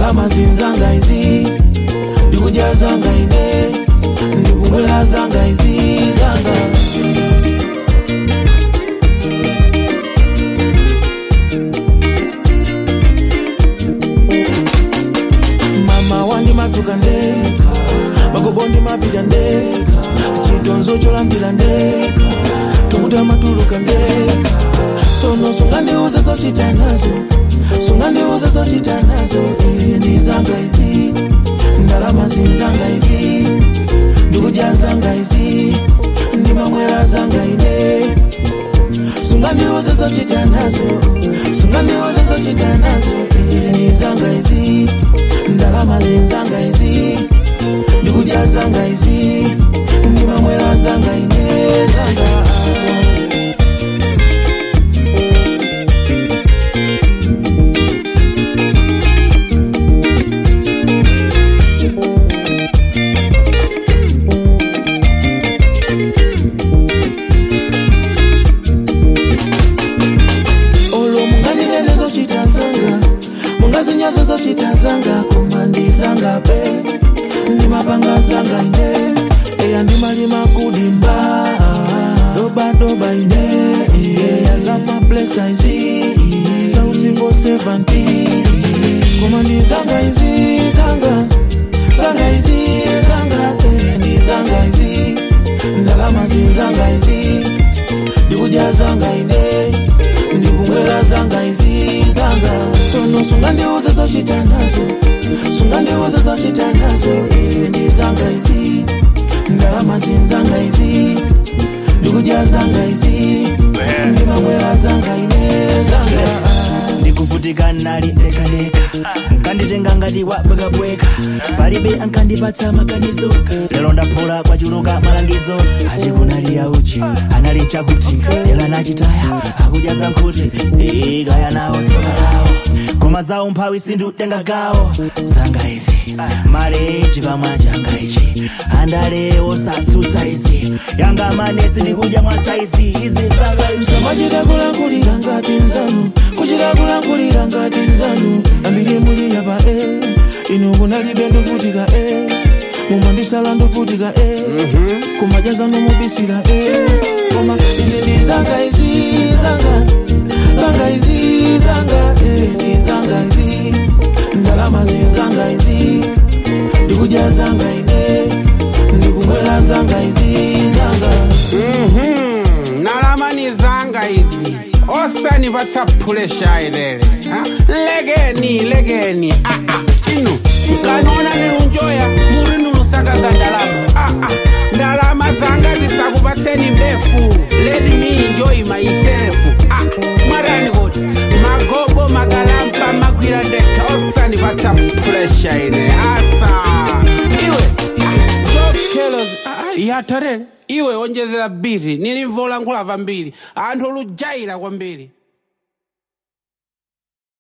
ndalama zinzanga izi ndikudya zanga ine ndikumwera zanga izi zanga mama wandimadzuka ndeka magobo ndimapita ndeka chitonzo cholambira ndeka tukuta matuluka ndeka sono sungandiuze zochita nazo sungandiuze zochita nazo eh, ndizanga izi ndalama zinzanga izi ndikudya zanga izi ndimamwera zanga ine sungandiuze zochita nazo sungandiuze zochita nazo eh, ndizanga izi ndalama zinzanga izi ndikudya zanga izi ndimamwera zanga ine zanga olo munganinene zochita zanga mungazinyazo zochita zanga koma ndizanga pe ndimapanga zanga ine eya ndimalima kudimba dobadoba ine eya zamaplesa izi sausivo 70 koma ndizanga izi zanga zanga izi zanga eh, ndizanga izi ndalama zinzanga izi ndikudya zanga ine ndikumwera zanga izi zanga sono sungandiuze zochita nazo sungandiuze zochita nazo eh, ndizanga izi ndalama zinzanga izi ndikudya zanga izi ndimamwera zanga ine zanga ndikuvutika nali lekaleka nkanditenga ngati wabwekabweka palibe ankandipatsa maganizo lero ndaphula kwachuluka malangizo ati kunali yauchi anali chakuti lero anachitaya akudya za nkhuti ee kaya nawo tsoka lawo koma zawo mphawi sindiutenga gawo zanga izi maleji pamwanja anga ichi andale osatsutsa izi yanga manesi ndikudya mwa saizi izi zanga izi samachita kulankulira ngati nzanu kuchita kulankulira ngati nzanu ambiri muli yapa e inu kunalibe ndovutika e mumandisala ndovutika e kumajaza nomubisira e koma izi ndi zanga izi zanga zanga izi zanga e ndi zanga izi ndalama zinzanga izi ndikudya zanga ine ndikumwera zanga izi zanga Mhm, nalamani zanga izi osani vatsaphulesha ilele ha? legeni legeni ah, ah, inu mkanona niunjoya muri nulusakaza ndalama ah, ah. ndalama zanga zisakupatseni mbefu let me enjoy myself ah, mwarani kuti magobo magalampa magwira ndeka osani vatsaphulesha ine asa iwe ah, chokelo yatarere iwe onjezera biri nilivoola nkhulava mbiri anthu olujaira kwambiri